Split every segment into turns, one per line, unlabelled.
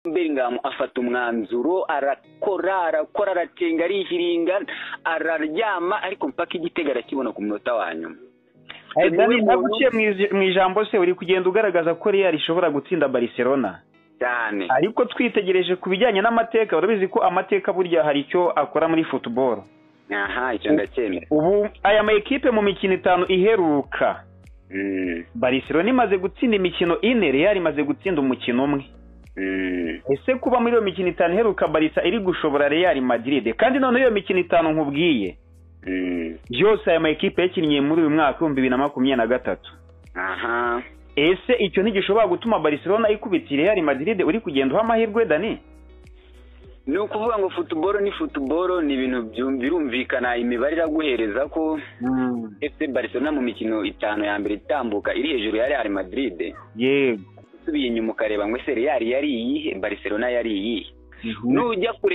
Bellingham afata umwanzuro arakora arakora aracenga arihiringa araryama ariko mpaka igitego arakibona ku munota wa nyuma
naguciye mu ijambo se uri kugenda ugaragaza ko real ishobora gutsinda barcelona
cyane
ariko twitegereje ku bijyanye n'amateka urabizi ko amateka burya hari icyo akora muri futuboro
aha icyo ndacyemera
ubu aya ma ekipe mu mikino itanu iheruka barcelona imaze gutsinda imikino ine real imaze gutsinda umukino umwe ese kuba muri iyo mikino itanu iheruka barisa iri gushobora real madrid kandi noneho iyo mikino itanu nkubwiye byose aya ma ekipe yakinnye muri uyu mwaka w'ibihumbi bibiri na makumyabiri na gatatu
aha
ese icyo ntigishobora gutuma barcelona ikubita real madrid uri kugenda uha amahirwe dani
ni ukuvuga ngo futuboro ni futuboro ni ibintu birumvikana imibare iraguhereza ko ese barcelona mu mikino itanu ya mbere itambuka iri hejuru ya real madrid
yego
usubiye inyuma ukareba ngo ese real yari iyihe barcelona yari iyihe nujya kure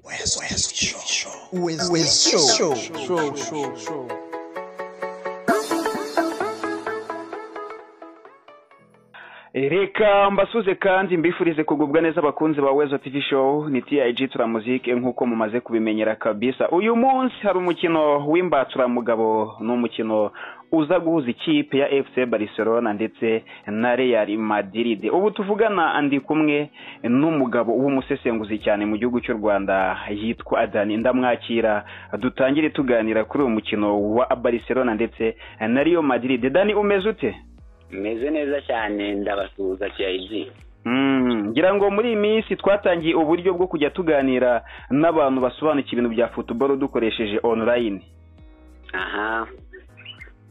reka mbasuze kandi mbifurize kugubwa neza abakunzi ba wezo tv show ni tiyayiji turamuzike nk'uko mumaze kubimenyera kabisa uyu munsi hari umukino w'imbatsuramugabo ni umukino uza guhuza ikipe ya efuse barcelona ndetse na real madrid ubu tuvugana andi kumwe n'umugabo w'umusesenguzi cyane mu gihugu cy'u rwanda yitwa adani ndamwakira dutangire tuganira kuri uyu mukino wa barcelona ndetse na Real madrid dani umeze ute
meze neza cyane ndabasuhuza kiyayizi
ngira ngo muri iyi minsi twatangiye uburyo bwo kujya tuganira n'abantu basobanukiye ibintu bya futuboro dukoresheje online
aha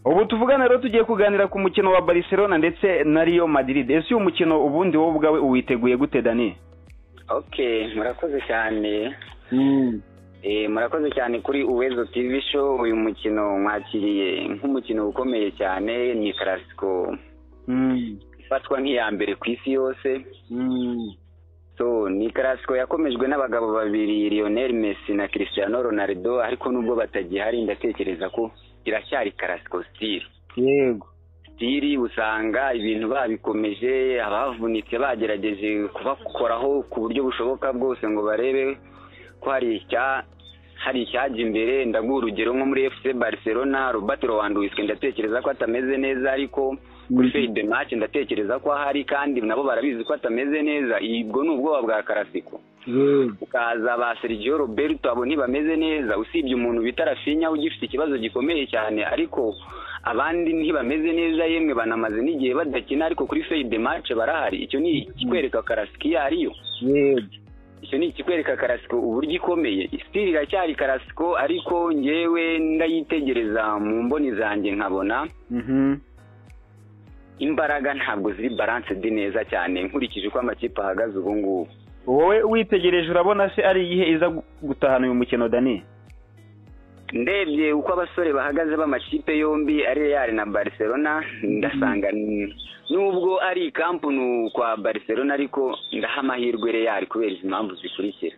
ubu tuvugana rero tugiye kuganira ku mukino wa barcelona ndetse na Real Madrid ese uyu mukino ubundi wowe ubwawe uwiteguye gute dani
oke murakoze cyane murakoze cyane kuri uwezo TV show uyu mukino mwakiriye nk'umukino ukomeye cyane ni karasiko ifatwa nk'iya mbere ku isi yose ni karasiko yakomejwe n'abagabo babiri Lionel Messi na Cristiano Ronaldo ariko nubwo batagihari ndatekereza ko iracyari karasiko sitiri
yego
sitiri usanga ibintu babikomeje abavunitse bagerageje kubakoraho ku buryo bushoboka bwose ngo barebe ko hari icyajya imbere ndaguha urugero nko muri fc barcelona robert rowanduwiswe ndatekereza ko atameze neza ariko kuri feyide maci ndatekereza ko ahari kandi nabo barabizi ko atameze neza ubwo ni ubwoba bwa karasiko ukaza ba sergio roberto abo ntibameze neza usibye umuntu bita rafinya ugifite ikibazo gikomeye cyane ariko abandi ntibameze neza yemwe banamaze n'igihe badakina ariko kuri feyide maci barahari icyo ni ikikwereka karasiko iyo ariyo icyo ni ikikwereka karasiko uburyo ikomeye sitiri iracyari karasiko ariko ngewe ndayitegereza mu mboni zanjye nkabona imbaraga ntabwo ziri baranse di neza cyane nkurikije uko amakipe ahagaze ubu ngubu
wowe witegereje urabona se ari iyihe iza gutahana uyu mukino dani
ndebye uko abasore bahagaze b'amakipe yombi ari reyari na barcelona ndasanga nubwo ari ikampunu kwa barcelona ariko ndaha amahirwe reyari kubera izi mpamvu zikurikira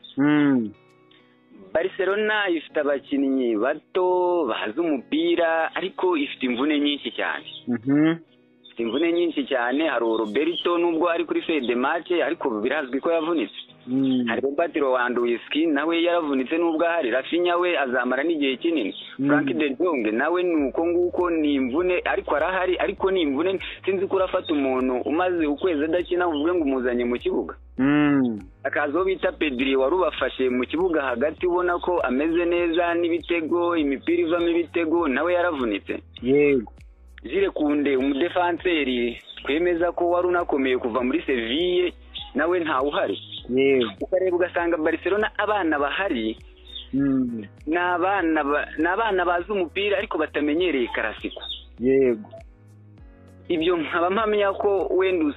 barcelona ifite abakinnyi bato bazi umupira ariko ifite imvune nyinshi cyane ifite imvune nyinshi cyane hari roberto nubwo ari kuri fede mace ariko birazwi ko yavunitse hari robert rowanduwiski nawe yaravunitse nubwo ahari rafinya we azamara n'igihe kinini frank de jong nawe ni uko nguko ni imvune ariko arahari ariko ni imvune sinzi ko urafata umuntu umaze ukwezi adakina uvuge ngo umuzanye mu kibuga akazi uwo bita pediri wari ubafashe mu kibuga hagati ubona ko ameze neza n'ibitego imipira ivamo ibitego nawe yaravunitse
yego
jire kunde umudefanseri twemeza ko wari unakomeye kuva muri seviye nawe ntawuhari ukareba ugasanga barcelona abana bahari ni abana bazi umupira ariko batamenyereye karasiko
yego
ibyo nkaba mpamya ko wenda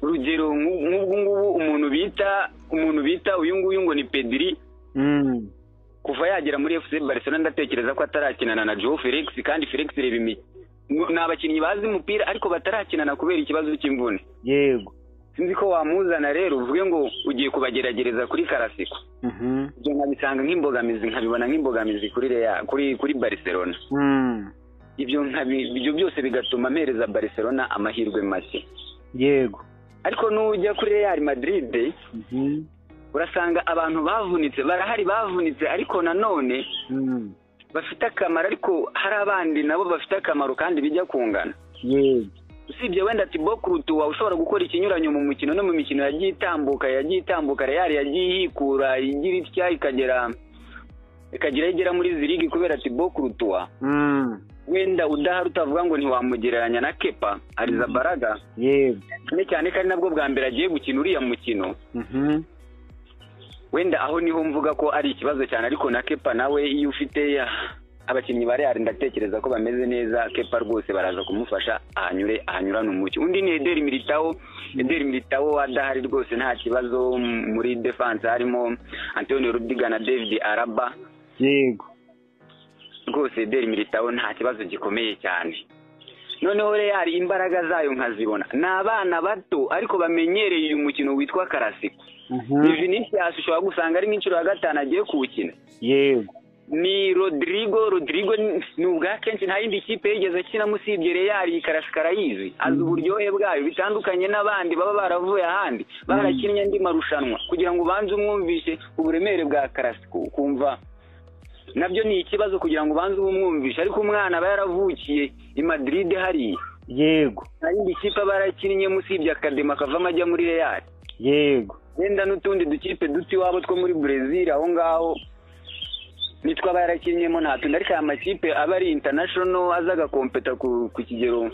urugero nk'ubwo ngubu umuntu bita umuntu bita uyu nguyu ngo ni pediri kuva yagera muri efuse barcelona ndatekereza ko atarakinana na joe felix kandi felix reba imi ni abakinnyi bazi umupira ariko batarakinana kubera ikibazo cy'imvune
yego
sinzi ko wamuzana rero uvuge ngo ugiye kubageragereza kuri karasiko ibyo nkabisanga nk'imbogamizi nkabibona nk'imbogamizi kuri kuri kuri barcelona ibyo ibyo byose bigatuma mpereza barcelona amahirwe make
yego
ariko n'ujya kuri real madrid urasanga abantu bavunitse barahari bavunitse ariko nanone bafite akamaro ariko hari abandi nabo bafite akamaro kandi bijya kungana usibye wenda tibo kurutuwa ushobora gukora ikinyuranyo mu mukino no mu mikino yagiye itambuka yagiye itambuka reyari yagiye yikura igira itya ikagera ikagera igera muri zirigi kubera tibo kurutuwa wenda udahari utavuga ngo ntiwamugereranya na kepa ariza baraga cyane cyane ko ari nabwo bwa mbere agiye gukina uriya mukino wenda aho niho mvuga ko ari ikibazo cyane ariko na kepa nawe iyo ufite abakinnyi ba real ndatekereza ko bameze neza kepa rwose baraza kumufasha ahanyure ahanyurane umucyo undi ni ederi militawo ederi militawo adahari rwose nta kibazo muri defanse harimo antonio rudiga na david araba
yego
rwose ederi militawo nta kibazo gikomeye cyane noneho real imbaraga zayo nkazibona ni abana bato ariko bamenyereye uyu mukino witwa karasiko Vinicius ushobora gusanga ari nk'inshuro ya gatanu agiye kuwukina
yego
ni rodrigo rodrigo ni ubwa kenshi nta yindi kipe yigeze akina musibye reyari karasika arayizi azi uburyohe bwayo bitandukanye n'abandi baba baravuye ahandi barakinnye andi marushanwa kugira ngo ubanze umwumvishe uburemere bwa karasiko ukumva nabyo ni ikibazo kugira ngo ubanze umwumvishe ariko umwana aba yaravukiye i madiride hariya
yego
nta yindi kipe aba yarakinnye musibye akadema akavamo ajya muri reyari
yego
wenda n'utundi dukipe duto iwabo two muri brezil aho ngaho nitwa barakinyemo nta tundi ariko aya makipe aba ari international aza agakompeta ku kigero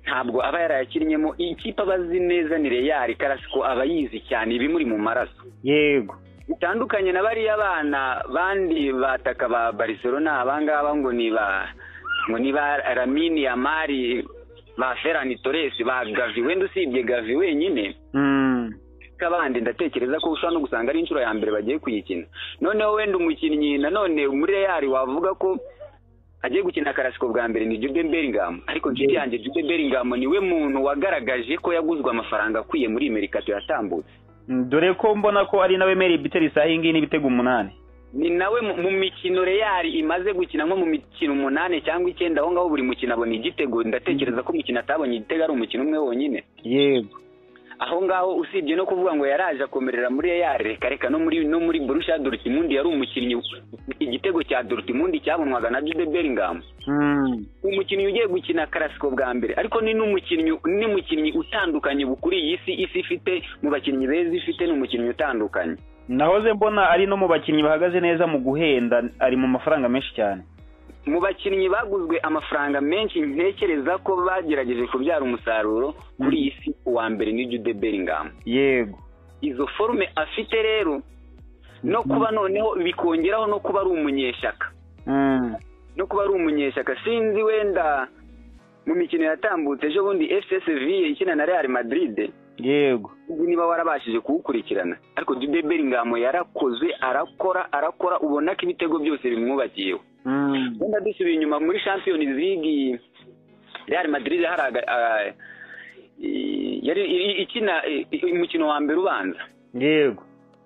ntabwo aba yarayakinnyemo ikipe aba azi neza ni reyari karasiko aba yizi cyane ibimuri mu maraso
yego
bitandukanye na bariya bana bandi bataka ba barcelona abangaba ngo ni ba ngo ni ba ramini yamari ba ferani toresi ba gavi wenda usibye gavi wenyine abandi ndatekereza ko ushobora no gusanga ari inshuro ya mbere bagiye kuyikina noneho wenda umukinnyi nanone muri reyari wavuga ko agiye gukina karasiko bwa mbere ni jude beringamu ariko inshuti yanjye jude beringamu niwe muntu wagaragaje ko yaguzwe amafaranga akwiye muri merikato yatambutse
dore ko mbona ko ari nawe meri biteri isaha iyi ngiyi n'ibitego umunani
ni nawe mu- mu mikino reyari imaze gukina nko mu mikino umunani cyangwa icyenda aho ngaho buri mukino abona igitego ndatekereza ko umukino atabonye igitego ari umukino umwe wonyine
yego
aho ngaho usibye no kuvuga ngo yaraje akomerera muri reyari reka reka no muri no muri burusha dorutimundi yari umukinnyi igitego cya dorutimundi cyabonwaga na jude beringamu umukinnyi ugiye gukina karasiko bwa mbere ariko ni n'umukinnyi ni mukinnyi utandukanye kuri iyi si isi ifite mu bakinnyi beza ifite ni umukinnyi utandukanye
nahoze mbona ari no mu bakinnyi bahagaze neza mu guhenda ari mu mafaranga menshi cyane
mu bakinnyi baguzwe amafaranga menshi ntekereza ko bagerageje kubyara umusaruro kuri iyi si uwa mbere ni jude beringamu
yego
izo forume afite rero no kuba noneho bikongeraho no kuba ari umunyeshyaka
Mm.
no kuba ari umunyeshyaka sinzi wenda mu mikino yatambutse ejo bundi fc seviye ikina na real madrid
yego
sinzi niba warabashije kuwukurikirana ariko jude bellingham yarakoze arakora arakora ubona ko ibitego byose bimwubakiyeho
Mm.
wenda dusubiye inyuma muri champions league real madrid hari aga- ah, i- yari i- ikina i- i- umukino wa mbere ubanza
yego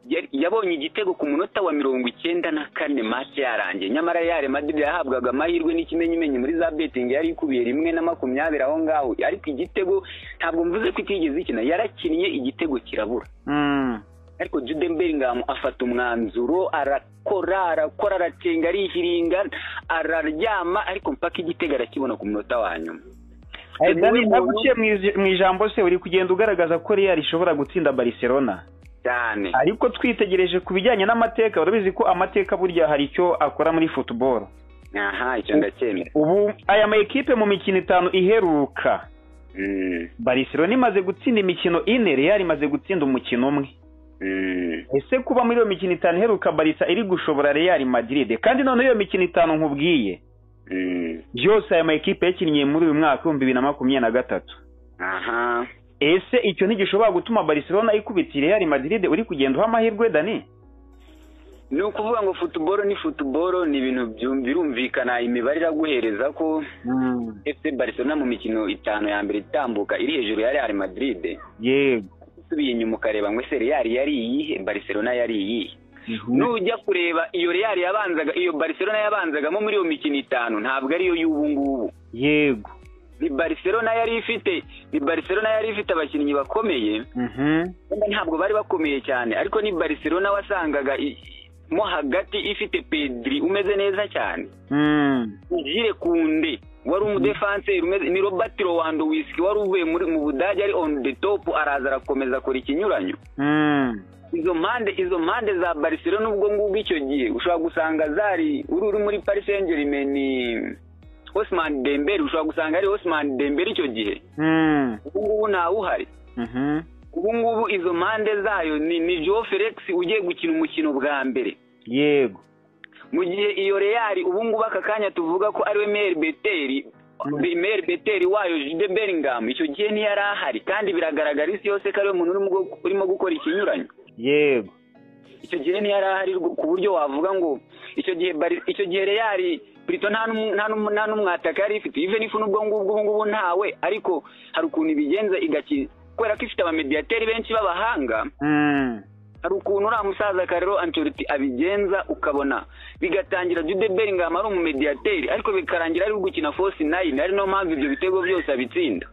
yari- yabonye igitego ku munota wa mirongo icyenda na kane match yarangiye nyamara Real Madrid yahabwaga amahirwe n'ikimenyimenyi muri za betting yari ikubiye rimwe na makumyabiri aho ngaho ariko igitego ntabwo mvuze ko itigeze ikina yarakinnye igitego kirabura
Mm.
ariko Jude Bellingham afata umwanzuro arakora arakora aracenga arihiringa araryama ariko mpaka igitego arakibona ku munota wa nyuma
Eh, Dani,
Niwe muntu-
naguciye mu ij- mu ijambo se uri kugenda ugaragaza ko real ishobora gutsinda barcelona
cyane
ariko twitegereje ku bijyanye n'amateka urabizi ko amateka burya hari icyo akora muri football
aha icyo ndacyemera
ubu aya ma ekipe mu mikino itanu iheruka
Mm,
barcelona imaze gutsinda imikino ine real imaze gutsinda umukino umwe
mm.
ese kuba muri iyo mikino itanu iheruka barisa iri gushobora real madrid kandi none iyo mikino itanu nkubwiye
Mm.
yose aya ma ekipe yakinnye muri uyu mwaka w'ibihumbi bibiri na makumyabiri na gatatu
aha
ese icyo ntigishobora gutuma barcelona ikubitira real madrid uri kugenda uha amahirwe dani
ni ukuvuga ngo futuboro ni futuboro ni ibintu byu- birumvikana imibare iraguhereza ko fc barcelona mu mikino itanu ya mbere itambuka iri hejuru ya real madrid
yego
usubiye inyuma ukareba ngo ese real yari iyihe barcelona yari iyihe nujya kureba iyo real yabanzaga iyo barcelona yabanzagamo muri iyo mikino itanu ntabwo ariyo y'ubu ngubu
yego
ni barcelona yari ifite ni barcelona yari ifite abakinnyi bakomeye wenda ntabwo bari bakomeye cyane ariko ni barcelona wasangaga i- mo hagati ifite pedri umeze neza cyane ugire kunde wari umudefanseri umeze ni robert lewandowski wari uvuye muri mu budage ari on the top araza arakomeza akora ikinyuranyo izo mpande izo mpande za barcelona n'ubwo ngubwo icyo gihe ushobora gusanga zari uri uri muri paris saint germain ni osman dembele ushobora gusanga ari osman dembele icyo gihe ubu ngubu ntawuhari ubu ngubu izo mpande zayo ni ni joe felix ugiye gukina umukino bwa mbere
yego
mu gihe iyo reyari ubu ngubu aka kanya tuvuga ko ariwe meri beteri meri beteri wayo jude bellingham icyo gihe ntiyari ahari kandi biragaragara isi yose ko ariwe muntu urimo gu- urimo gukora ikinyuranyo
yego
icyo gihe ntiyari ahari rwo- ku buryo wavuga ngo icyo gihe Bari- icyo gihe reyari Pirito nta n'um- nta n'um- nta n'umwataka yari ifite ive n'ifu n'ubwo ngubwo ubu ngubu ntawe ariko hari ukuntu ibigenza igakina kubera ko ifite abamediyateri benshi b'abahanga hari ukuntu uriya musaza karero antoriti abigenza ukabona bigatangira jude bellingham ari umumediyateri ariko bikarangira ari gukina fosi nayini ari nayo mpamvu ibyo bitego byose abitsinda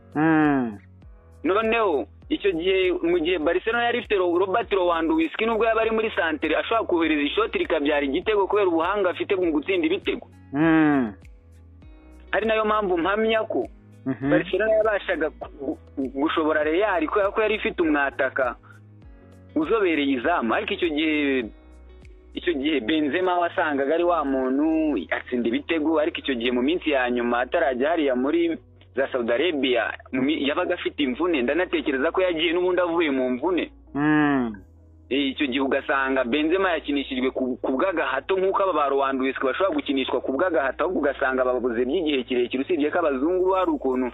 noneho icyo gihe mu gihe barcelona yari ifite Ro- robert lewandowski nubwo yaba ari muri santere ashobora kohereza ishoti rikabyara igitego kubera ubuhanga afite mu gutsinda ibitego ari nayo mpamvu mpamya ko barcelona yabashaga gu- gu- gushobora reyari kubera ko yari ifite umwataka uzobereye izamu ariko icyo gihe icyo gihe benzema wasangaga ari wa muntu atsinda ibitego ariko icyo gihe mu minsi ya nyuma atarajya hariya muri za saudi arabia mu mi- yabaga afite imvune ndanatekereza ko yagiye n'ubundi avuye mu mvune Eh, icyo gihe ugasanga benzema yakinishijwe ku ku bw'agahato nk'uko aba ba rowandowski bashobora gukinishwa ku bw'agahato ahubwo ugasanga babuze by'igihe kirekire usibye ko abazungu bo hari ukuntu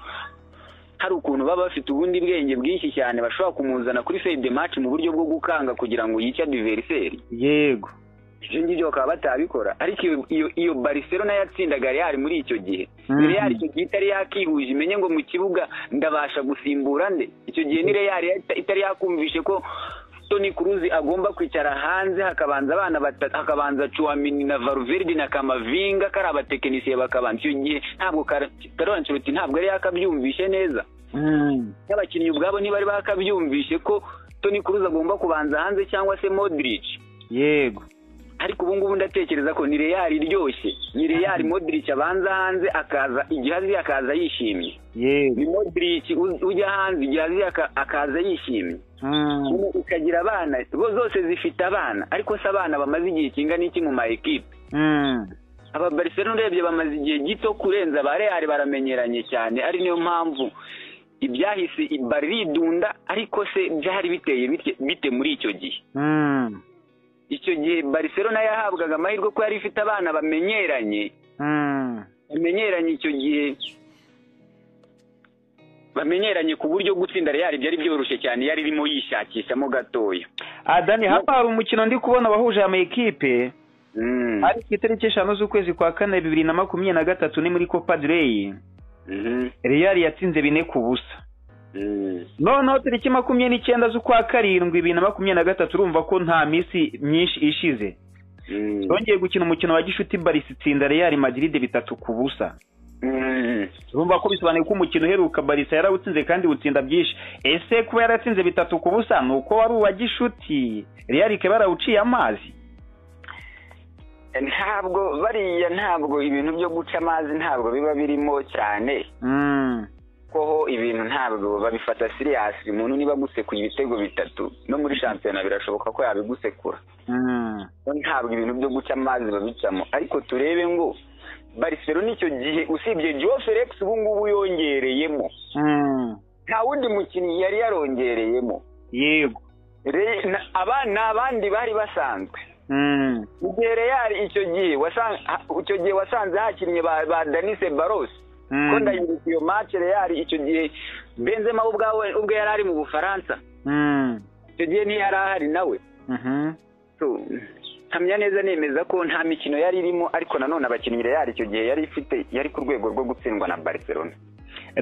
hari ukuntu baba bafite ubundi bwenge bwinshi cyane bashobora kumuzana kuri fede match mu buryo bwo gukanga kugira ngo yice adiveriseri
yego
ibyo ngibyo bakaba batabikora ariko iyo iyo iyo barcelona yatsindaga real muri icyo gihe
Mhm.
real icyo gihe itari yakihuje imenye ngo mu kibuga ndabasha gusimbura nde icyo gihe ni real yata- itari yakumvishe ko toni kuruzi agomba kwicara hanze hakabanza abana batatu hakabanza cuamini na varuverde na kamavinga kari abatekinisiye bakabanza icyo gihe ntabwo karorancuruti ntabwo yari yakabyumvishe neza n'abakinnyi ubwabo ntibari bakabyumvishe ko toni kuruzi agomba kubanza hanze cyangwa se modric
yego
ariko ubu ngubu ndatekereza ko ni reyari iryoshye ni reyari modirici abanza hanze akaza igihe azi akaza yishimye
yego
ni modirici ujya hanze igihe azi aka- akaza yishimye Ubu ukagira abana bo zose zifite abana ariko se abana bamaze igihe kingana iki mu ma ekipe aba barcelona urebye bamaze igihe gito kurenza ba real baramenyeranye cyane ari niyo mpamvu ibyahise i- bari ridunda ariko se byari biteye bite- bite muri icyo gihe icyo gihe barcelona yahabwaga amahirwe ko yari ifite abana bamenyeranye bamenyeranye icyo gihe bamenyeranye ku buryo gutsinda real byari byoroshye cyane yari irimo yishakishamo gatoya
adani hano hari umukino ndi kubona wahuje ama ekipe
Mm,
ari ku itariki eshanu z'ukwezi kwa kane bibiri na makumyabiri na gatatu ni muri copa dureyi
mhm,
real yatsinze bine ku busa
mm.
noneho tariki makumyabiri n'icyenda z'ukwa karindwi bibiri na makumyabiri na gatatu urumva ko nta minsi myinshi ishize
Mm.
twongeye gukina umukino wa gishuti barisi itsinda real madrid bitatu ku busa
Mm.
urumva ko bisobanuye ko umukino uheruka barisa yarawutsinze kandi utsinda byinshi ese kuba yaratsinze bitatu ku busa ni uko wari uwa gishuti real ikaba yarawuciye amazi
ntabwo bariya ntabwo ibintu byo guca amazi ntabwo biba birimo cyane
Mm.
koho ibintu ntabwo babifata siriyasi umuntu niba agusekuye ibitego bitatu no muri shampiyona birashoboka ko yabigusekura
Mm.
bo ntabwo ibintu byo guca amazi babicamo ariko turebe ngo barcelona icyo gihe usibye joe felix ubu ngubu yongereyemo
Mm.
nta wundi mukinnyi yari yarongereyemo
yego
Re- na- aba ni abandi bari basanzwe
Mm.
mu gihe reyari icyo gihe wasan- ha- icyo gihe wasanze hakinnye ba ba danise barosi
Mm.
ko ndayibuka iyo mace reyari icyo gihe benzema we ubwawe ubwe yari ari mu bufaransa
Mm.
icyo gihe ntiyari ahari nawe
Mhm.
So, nkamya neza nemeza ko nta mikino yari irimo ariko nanone abakinnyi Real icyo gihe yari ifite yari ku rwego rwo gutsindwa na Barcelona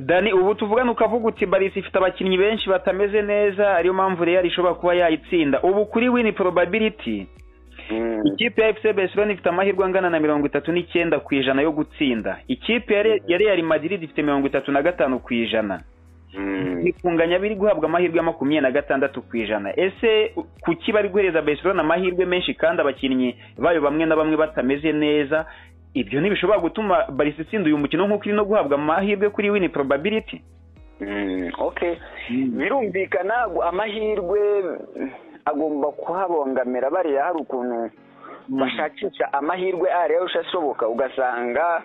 dani ubu tuvugane ukavuga uti barisi ifite abakinnyi benshi batameze neza ariyo mpamvu real ishobora kuba yayitsinda ubu kuri wini probability ikipe ya efuse besiloni ifite amahirwe angana na mirongo itatu n'icyenda ku ijana yo gutsinda ikipe ya real madrid ifite mirongo itatu na gatanu ku ijana bikunganya biri guhabwa amahirwe makumyabiri na gatandatu ku ijana ese kuki bari guhereza besiloni amahirwe menshi kandi abakinnyi bayo bamwe na bamwe batameze neza ibyo ntibishobora gutuma barisi itsinda uyu mukino nk'uko iri no guhabwa amahirwe kuri wini probability
birumvikana amahirwe agomba kuhabongamira bariya hari ukuntu bashakisha amahirwe ariyo ashoboka ugasanga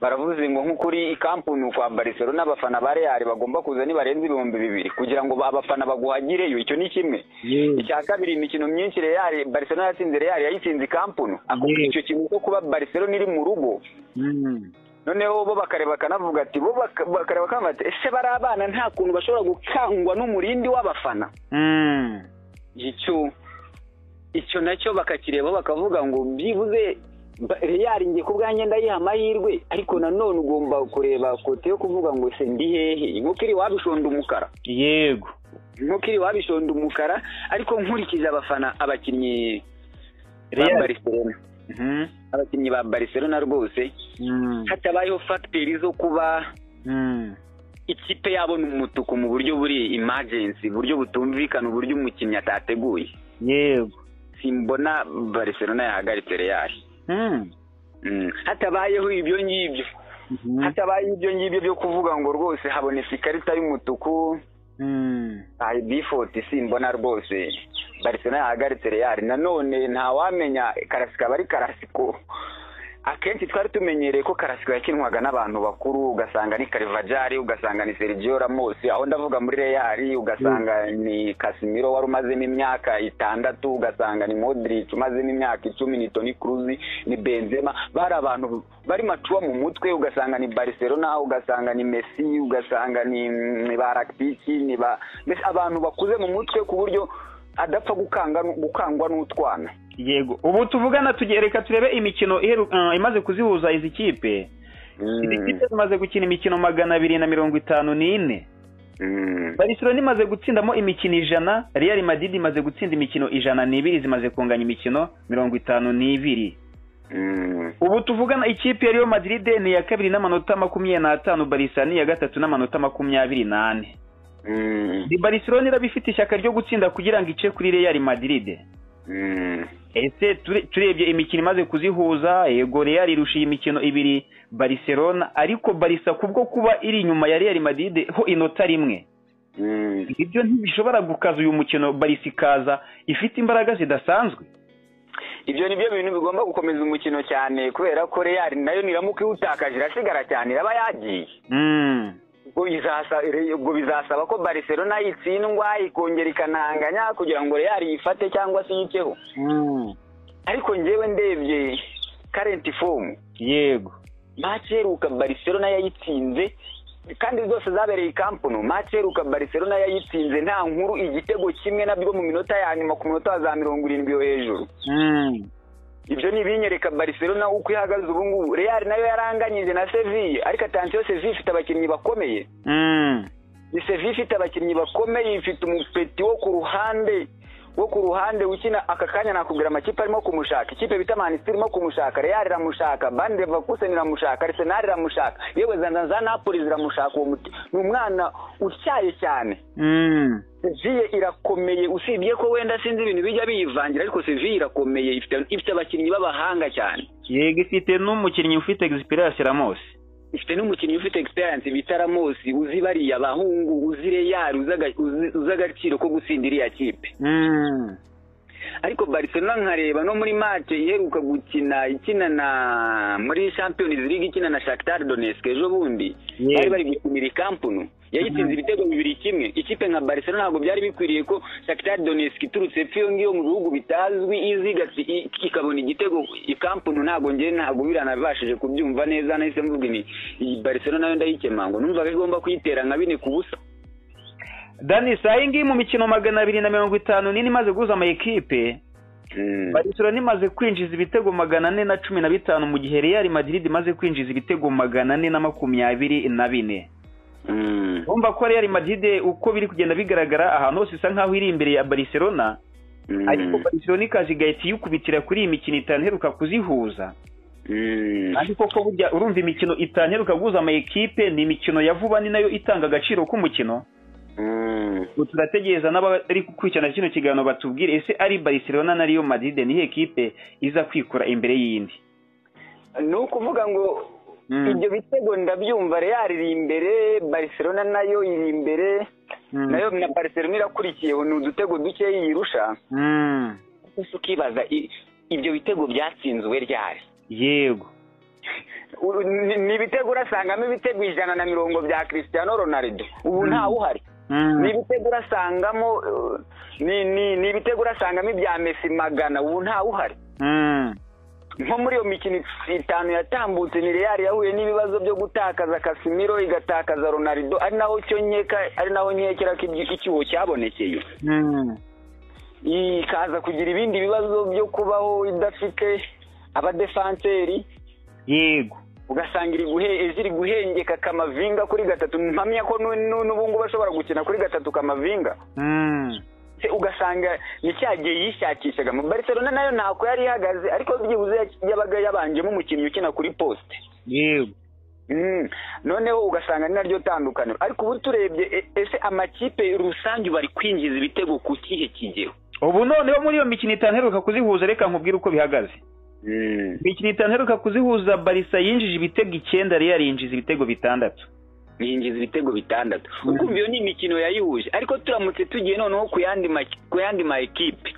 baravuze ngo nk'ukuri ikampuni kwa Barcelona abafana ba Real bagomba kuza nibarenze ibihumbi bibiri kugira ngo abafana baguhagireyo icyo ni kimwe icya kabiri imikino myinshi Real Barcelona yatsinze Real yayitsinze ikampuni icyo kintu cyo kuba Barcelona iri mu rugo noneho bo bakareba bakanavuga ati bo bakareba bakanavuga ati ese bari abana nta kuntu bashobora gukangwa n'umurindi w'abafana icyo nacyo bakakireba bakavuga ngo byibuze yaringiye ku bwanjye ndayiha amahirwe ariko nanone ugomba kureba kote yo kuvuga ngo se ndi hehe nk'ukiri wabishonda umukara
yego
nk'ukiri wabishonda umukara ariko nkurikije abafana abakinnyi ba bariserona abakinnyi ba bariserona rwose hatabayeho fagiteri zo kuba ikipe yabona umutuku mu buryo buri imajensi buryo butumvikana uburyo umukinnyi atateguye
yego
simbona bariserona yahagaritse reyari hatabayeho ibyo ngibyo hatabayeho ibyo ngibyo byo kuvuga ngo rwose habonetse ikarita y'umutuku hari bifoti simbona rwose barisona yahagaritse reyari nanone ntawamenya karasika aba ari karasiko akenshi twari tumenyereye ko karasiko yakinwaga n'abantu bakuru ugasanga ni karivajari ugasanga ni serigiyo ramosi aho ndavuga muri reyari ugasanga ni kasimiro wari umazemo imyaka itandatu ugasanga ni modirici umazemo imyaka icumi ni toni kuruzi ni benzema bari abantu bari macuwa mu mutwe ugasanga ni bariserona ugasanga ni mesi ugasanga ni ba ragitiki ni ba abantu bakuze mu mutwe ku buryo adapfa gukangwa n'utwana
yego ubu tuvugana reka turebe imikino imaze kuzihuza izi kipe izi kipe zimaze gukina imikino magana abiri na mirongo itanu n'ine barisiro imaze gutsindamo imikino ijana real madrid imaze gutsinda imikino ijana n'ibiri zimaze kunganya imikino mirongo itanu n'ibiri ubu tuvugana ikipe ya Real madrid ni iya kabiri n'amanota makumyabiri n'atanu barisa ni iya gatatu n'amanota makumyabiri n'ane Barcelona iraba ifite ishyaka ryo gutsinda kugira ngo ice kuri Real Madrid ese turebye imikino imaze kuzihuza yego Real irusha iyi mikino ibiri Barcelona ariko barisa kubwo kuba iri inyuma ya Real Madrid ho inota rimwe ibyo ntibishobora gukaza uyu mukino barisa ikaza ifite imbaraga zidasanzwe
ibyo ni byo bintu bigomba gukomeza umukino cyane kubera ko Real nayo niramuka iwutakaje irasigara cyane iraba yagiye ubwo bizasaba ko Barcelona itsindwa ikongera ikananganya kugira ngo Real yifate cyangwa se yiceho ariko ngewe ndebye karenti fomu
yego
mace heruka Barcelona yayitsinze kandi zose zabereye ikampunu mace heruka Barcelona yayitsinze nta nkuru igitego kimwe nabyo mu minota ya nyuma ku minota za mirongo irindwi yo hejuru ibyo ni ibinyereka Barcelona uko ihagaze ubu ngubu Real nayo yaranganyije na Sevilla ariko atansiyo Sevilla ifite abakinnyi bakomeye ni Sevilla ifite abakinnyi bakomeye ifite umupeti wo ku ruhande wo ku ruhande ukina aka kanya nakubwira amakipe arimo kumushaka ikipe bita manisitiri irimo kumushaka real iramushaka bande vakuseni iramushaka arisenali iramushaka yewe za napoli ziramushaka uwo muti ni umwana utyaye cyane seviye irakomeye usibye ko wenda sinzi ibintu bijya biyivangira ariko seviye irakomeye ifite abakinnyi b'abahanga cyane
yego ifite n'umukinnyi ufite egisipirasi ramosi
ifite n'umukinnyi ufite egisperiyanse bita ramosi uzi bariya bahungu uzi reyari uzi agaciro ko gutsinda iriya kipe ariko barcelona nkareba no muri mace iheruka gukina ikina na muri champions league ikina na shakitar donetsk ejo bundi bari bari gukinira ikampunu yayitsinze ibitego bibiri kimwe ikipe nka barcelona ntabwo byari bikwiriye ko shakitar donetsk iturutse iyo ngiyo mu bihugu bitazwi izigatse ikabona igitego ikampunu ntabwo ngera ntabwo biranabashije kubyumva neza nahise mvuga iyi barcelona nayo ndayikema ngo numvaga igomba kuyitera nka bine ku busa
dani iyi ngiyi mu mikino magana abiri na mirongo itanu nini imaze guhuza amayikipe barcelona imaze kwinjiza ibitego magana ane na cumi na bitanu mu gihe real madrid imaze kwinjiza ibitego magana ane na makumyabiri na bine urumva ko real madrid uko biri kugenda bigaragara ahantu hose isa nkaho iri imbere ya barcelona ariko barcelona ikaje igahita iyikubitira kuri iyi mikino itanu iheruka kuzihuza kandi koko burya urumva imikino itanu iheruka guhuza amayikipe ni imikino ya vuba ni nayo itanga agaciro k'umukino turategereza n'abari gukurikirana kino kiganiro batubwire ese ari barcelona na riyo madrid niyo kipe iza kwikura imbere y'indi
ni ukuvuga ngo ibyo bitego ndabyumva real iri imbere barcelona nayo iri imbere nayo na barcelona irakurikiye ni udutego dukeya yirusha gusa ukibaza ibyo bitego byatsinzwe ryari
yego
ni ibitego urasangamo ibitego ijana na mirongo bya christian ronaldo ubu ntawe uhari ni ibitego urasangamo ni ibitego urasangamo ibya mesi magana ubu ntawe uhari nko muri iyo mikino itanu yatambutse ni real yahuye n'ibibazo byo gutakaza kasimiro igatakaza ronaldo ari naho cyo nkeka ari naho nkekera ko icyuho cyabonekeye ikaza kugira ibindi bibazo byo kubaho idafite abadefanseri
yego
ugasanga iri guhengeka kamavinga kuri gatatu mpamya ko n'ubu ngubu ashobora gukina kuri gatatu kamavinga ugasanga ni cya gihe yishakishagamo barcelona nayo ntako yari ihagaze ariko byibuze yabaga yabanjemo umukinnyi ukina kuri posite
yego
noneho ugasanga ni naryo tandukaniro ariko ubu turebye ese amakipe rusange bari kwinjiza ibitego ku kihe kigero
ubu noneho muri iyo mikino itanu iheruka kuzihuza reka nkubwire uko bihagaze imikino itanu iheruka kuzihuza barisa yinjije ibitego icyenda real yinjiza ibitego bitandatu
yinjiza ibitego bitandatu ukumva iyo ni imikino yayihuje ariko turamutse tugiye noneho ku yandi ma ekipe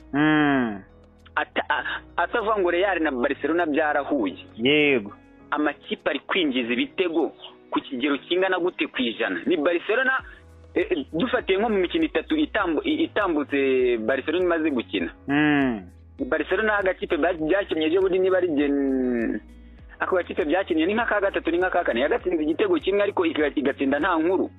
atavuga ngo real na barcelona byarahuye
yego
amakipe ari kwinjiza ibitego ku kigero kingana gute ku ijana ni barcelona dufatiye nko mu mikino itatu itambutse barcelona imaze gukina barcelona agakipe byakinnye byo buri niba ari ako gakipe byakinnye ni nk'aka gatatu ni nk'aka kane yagatsinze igitego kimwe ariko igatsinda nta nkuru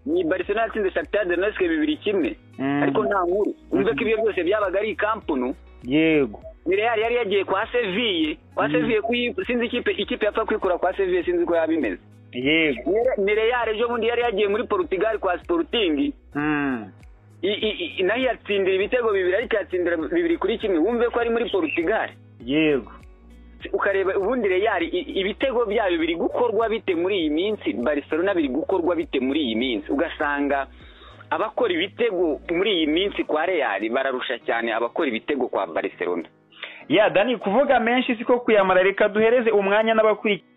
ni barcelona yatsinze shakitari donetsk bibiri kimwe ariko nta nkuru urumve ko ibyo byose byabaga ari ikampunu
yego
ni real yari yagiye kwa seviye kwa seviye sinzi ikipe ikipe yapfa kwikura kwa seviye sinzi ko yaba imeze
yego
ni real ejo bundi yari yagiye muri portugal kwa sporting nayo yatsindira ibitego bibiri ariko yatsindira bibiri kuri kimwe wumve ko ari muri portugal
yego
ukareba ubundi reyari ibitego byayo biri gukorwa bite muri iyi minsi barcelona biri gukorwa bite muri iyi minsi ugasanga abakora ibitego muri iyi minsi kwa reyari bararusha cyane abakora ibitego kwa barcelona
ya dani kuvuga menshi siko kuyamara reka duhereze umwanya n'abakurikiye